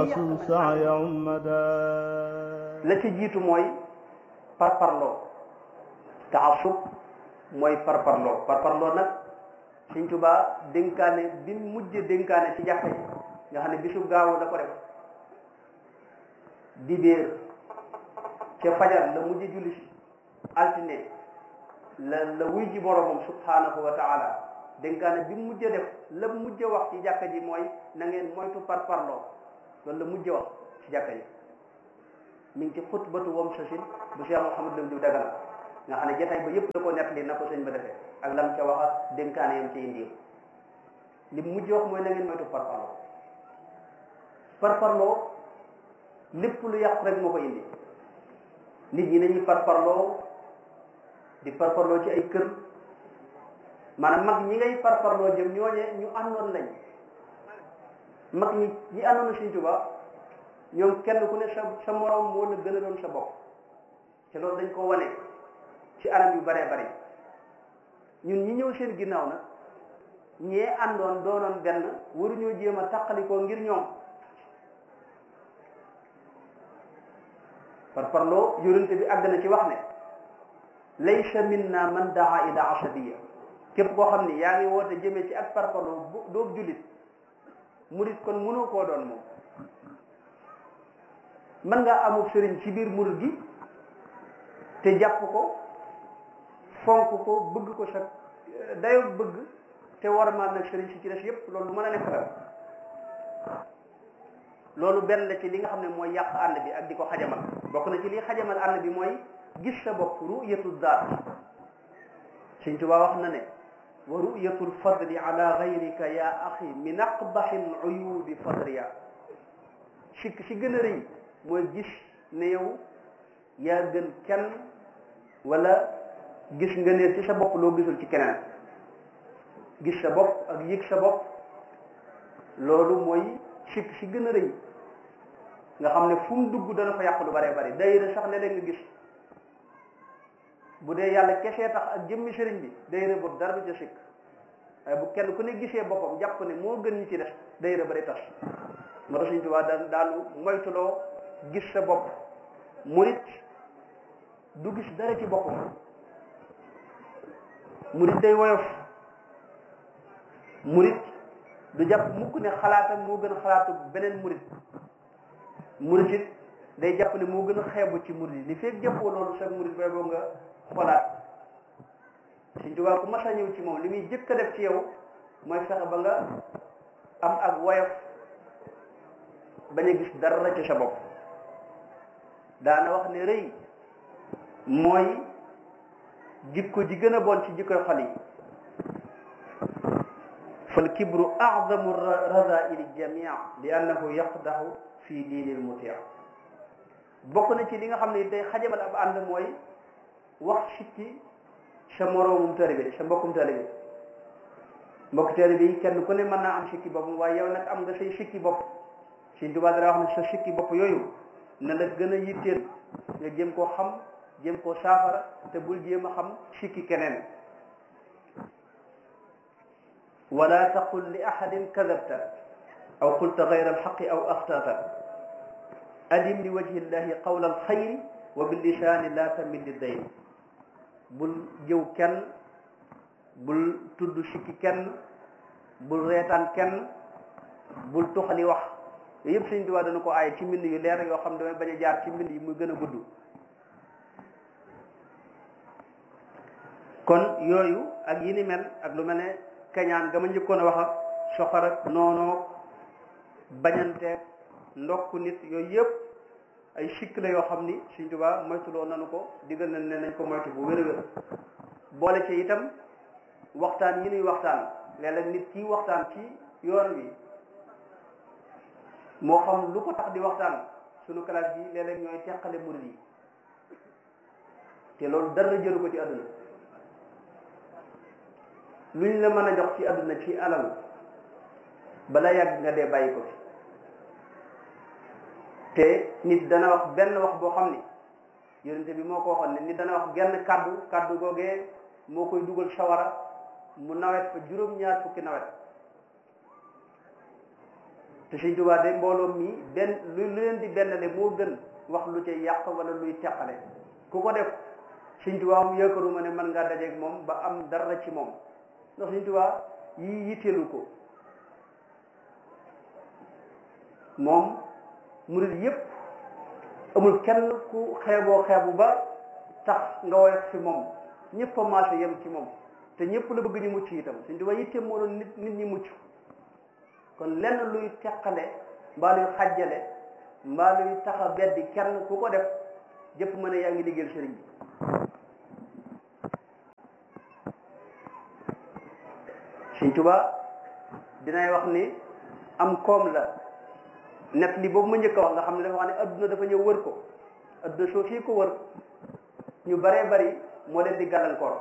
تواصل سعي مدى la ci jiitu mooy parparloo taasub mooy parparloo parparloo nag Sëñ Tuubaa dénkaane bi mujj dénkaane ci jàkka ji nga xam ne bisu gaawu da ko def dibéer ca fajar la mujj julli si altine la la wuy ji boromam subhanahu wa taala dénkaane bi mujj def la mujj wax ci jàkka ji mooy na ngeen moytu parparloo loolu la mujj wax ci jàkka ji mi ngi ci xutbatu wam sasin bu Cheikh Mouhamed Lam Diw Dagana nga xam ne jotaay ba yëpp da ko nettali na ko sëñ ba defee ak lam ca wax ak dénkaane yam ci indi li mujj wax mooy na ngeen moytu parparloo parparloo lépp lu yàq rek moo ko indi nit ñi nañuy parparloo di parparloo ci ay kër maanaam mag ñi ngay parparloo jëm ñooñe ñu àndoon lañ mag ñi ñi àndoon Sëñ Tuubaa ñoom kenn ku ne sa sa morom moo la gën a doon sa bopp te loolu dañ ko wane ci anam yu baree bari ñun ñi ñëw seen ginnaaw nag ñee àndoon doonoon benn waruñoo jéem a tàqalikoo ngir ñoom par parloo yonente bi àgg na ci wax ne laysa minna man daa ila asabiya képp koo xam ni yaa ngi woote jëmee ci ak par parloo doob jullit murit kon mënoo koo doon moom mën ngaa amul sëriñ ci biir murit gi te jàpp ko fonk ko bëgg ko sa dayo bëgg te war maa nag sëriñ si ci des yépp loolu mën a nekk la loolu benn la ci li nga xam ne mooy yàq ànd bi ak di ko xajamal bokk na ci li xajamal ànd bi mooy gis sa bopp ru'yatu daat Sëñ Tuubaa wax na ne wa ru'yatu lfadli ala gayrika ya axi min aqbaxi luyubi fadriya si si gën a rëy mooy gis ne yow yaa gën kenn wala gis nga ne ci sa bopp loo gisul ci keneen gis sa bopp ak yëg sa bopp loolu mooy si si gën a rëy nga xam ne fu mu dugg dana fa yàq lu bare bari dayira sax léeg-léeg nga gis bu dee yàlla kesee tax ak jëmmi sëriñ bi dayira boobu dara du ca sikk waaye bu kenn ku ne gisee boppam jàpp ne moo gën ñi ci des dayira ba day tas moo tax Sëriñ Tuubaa daan daanu moytuloo gis sa bopp murit du gis dara ci boppam murit day woyof murit du jàpp mukk ne xalaatam moo gën a xalaatu beneen murit murit it day jàpp ne moo gën a xeebu ci murit yi li fekk jàppoo loolu sa murit bay boo nga xolaat Sëñ Tuubaa ku mas a ñëw ci moom li muy jëkk a def ci yow mooy fexe ba nga am ak woyof bañ a gis dara ci sa bopp daana wax ne rëy mooy jikko ji gën a bon ci jikkoy xol yi fal kibru a'zamu razaili jamia li annahu yaqdahu fi diinil mutia bokk na ci li nga xam ne day xajamal ab ànd mooy wax sikki sa moroomum taalibe sa mbokkum taalibe mbokk taalibe yi kenn ku ne mën naa am sikki boppam waaye yow nag am nga say sikki bopp Sëñ Tuubaa dara wax ne sa sikki bopp yooyu na la gën a yitteel nga jéem koo xam jéem koo saafara te bul jéem a xam sikki keneen wala taqul li ahadin kadabta aw qulta gayra alxaqi aw axtata adim li wajhi llahi qawla alxayri wa billisaani la tamil li dayn bul jëw kenn bul tudd sikki kenn bul reetaan kenn bul tuxali wax yooyu yëpp Sëñ Tuubaa dana ko aaye ci mbind yu leer yoo xam ne damay bañ a jaar ci mbind yi muy gën a gudd kon yooyu ak yi ni mel ak lu mel ne kañaan ga ma njëkkoon a wax ak soxor ak noonoo bañanteeg ndokk nit yooyu yëpp ay sikk la yoo xam ni Sëñ Tuubaa moytuloo nanu ko digal nañ ne nañ ko moytu bu wér a wér boole ci itam waxtaan yi nuy waxtaan léeg-léeg nit kii waxtaan ci yoon wi moo xam lu ko tax di waxtaan sunu classe bi léeg-léeg ñooy teqale murid yi te loolu dara jëru ko ci àdduna luñ la mën a jox ci àdduna ci alal bala yàgg nga dee bàyyi ko fi te nit dana wax benn wax boo xam ni yonente bi moo ko waxoon ne nit dana wax genn kàddu kàddu googee moo koy dugal sawara mu nawet fa juróom-ñaar fukki nawet te Sëñ Tuubaa de mbooloo mi benn lu lu leen di bennale moo gën wax lu ca yàq wala luy teqale ku ko def Sëñ Tuubaa moom yaakaaruma ne mën ngaa dajeeg moom ba am dara ci moom ndax Sëñ Tuubaa yii yitteelu ko moom murid yépp amul kenn ku xeeboo xeebu ba tax nga woyof fi moom ñëpp a maase yem ci moom te ñëpp la bëgg ñu mucc itam Sëñ Tuubaa yitteem moo doon nit nit ñi mucc kon lenn luy teqale mbaa luy xàjjale mbaa luy tax a beddi kenn ku ko def jëpp mën a yaa ngi liggéeyal sëriñ bi Sëñ Tuubaa dinay wax ni am koom la net li boobu ma njëkk a wax nga xam ne dafa wax ne adduna dafa ñëw wër ko adduna soo fii ko wër ñu baree bari moo leen di gàllankoor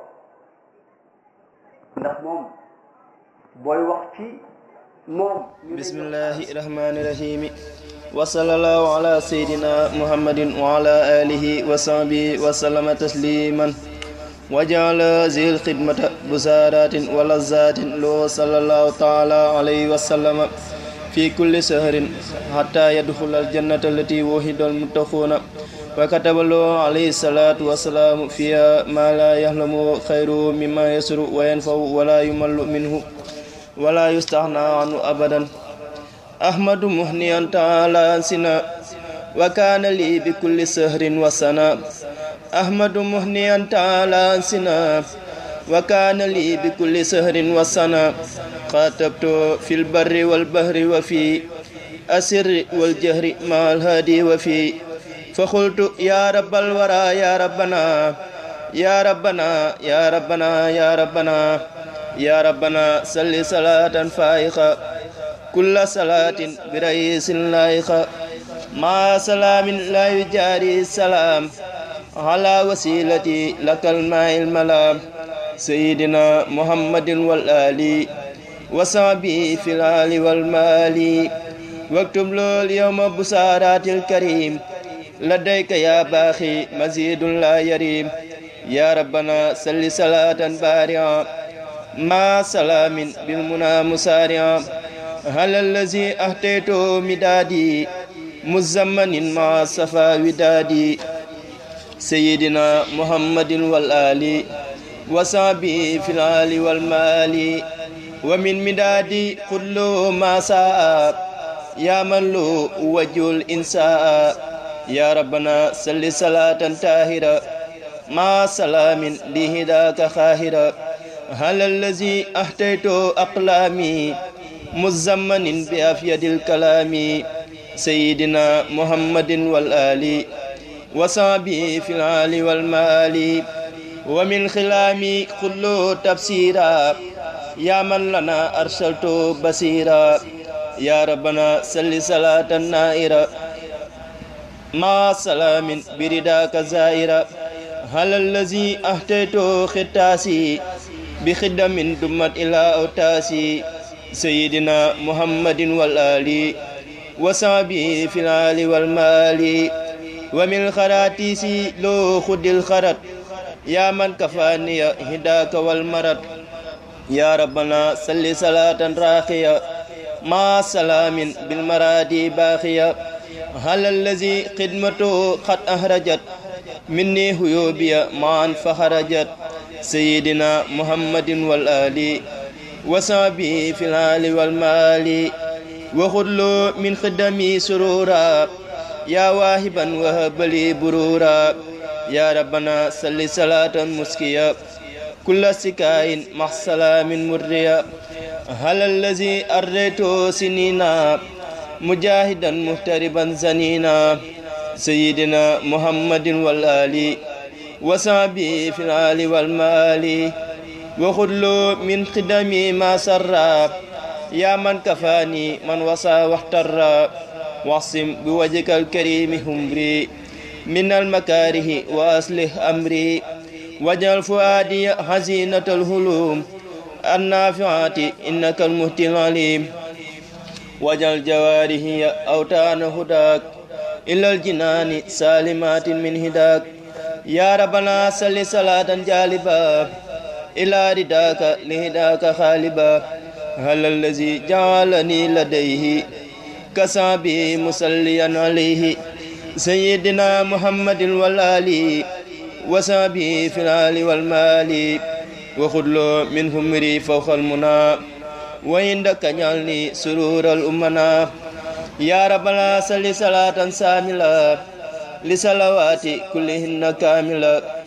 ndax moom booy wax ci moom bismillahi rahmani rahimi wa sallallahu ala sayyidina muhammadin wa ala alihi wa sahbihi wa sallama tasliman wa ja'ala zil khidmata busaratin wa lazzatin lo sallallahu ta'ala alayhi wa sallama fi kulli sahrin hatta yadkhula aljannata allati wuhida almuttaquna wa kataba lahu alayhi salatu wa salamu fiha ma la yahlamu khayru mimma yasru wa yanfa'u wa la yumallu minhu ولا يستغنى عنه أبدا أحمد مهنيا تعالى سنا وكان لي بكل سهر وسنا أحمد مهنيا تعالى سنا وكان لي بكل سهر وسنا خاطبت في البر والبحر وفي أسر والجهر مع الهادي وفي فقلت يا رب الورى يا ربنا يا ربنا يا ربنا يا ربنا يا ربنا صل صلاة فائقة كل صلاة برئيس لائقة مع سلام لا يجاري السلام على وسيلتي لك الماء الملام سيدنا محمد والآل وصحبه في الآل والمال واكتب له اليوم بسارات الكريم لديك يا باخي مزيد لا يريم يا ربنا صل صلاة بارعة مع سلام بالمنى مسارعا هل الذي أهتيت مدادي مزمن مع صفا ودادي سيدنا محمد والآل وصحبه في الآل والمال ومن مدادي كل ما ساء يا من له وجه الإنساء يا ربنا صل صلاة طاهرة مع سلام لهداك خاهرة هل الذي أحتيت أقلامي مزمن بأفيد الكلام سيدنا محمد والآل وصحبه في العال والمال ومن خلامي كل تفسيرا يا من لنا أرسلت بصيرا يا ربنا صل صلاة نائرة مع سلام برداك زائرة هل الذي أهتيت ختاسي بخدم دمت إلى أوتاسي سيدنا محمد والآل وصحبه في العال والمال ومن خراتيس لو خد الخرط يا من كفاني هداك والمرض يا ربنا صل صلاة راقية مع سلام بالمرادي باخية هل الذي خدمته قد أهرجت مني هيوبيا معا فخرجت سيدنا محمد والآل وصحبه في العال والمال وخذ من خدمي سرورا يا واهبا وهب لي برورا يا ربنا صل صلاة مسكيا كل سكاين مع سلام مريا هل الذي أريت سنينا مجاهدا مهتربا زنينا سيدنا محمد والآل وصحبه في العال والمال وخذ من خدمي ما سرى يا من كفاني من وصى واحترى واعصم بوجهك الكريم همري من المكاره وأصلح أمري واجعل فؤادي حزينة الهلوم النافعات إنك المهتي العليم واجعل جوارحي أوتان هداك إلى الجنان سالمات من هداك يا ربنا صل صلاة جالبا إلى رداك لهداك خالبا هل الذي جعلني لديه كسابي مسليا عليه سيدنا محمد والآل وسابي في الآل والمال وخذ له منهم مري فوق المنى وعندك جعلني سرور الأمنا يا رب لا صل صلاة ساملة لصلوات كلهن كاملة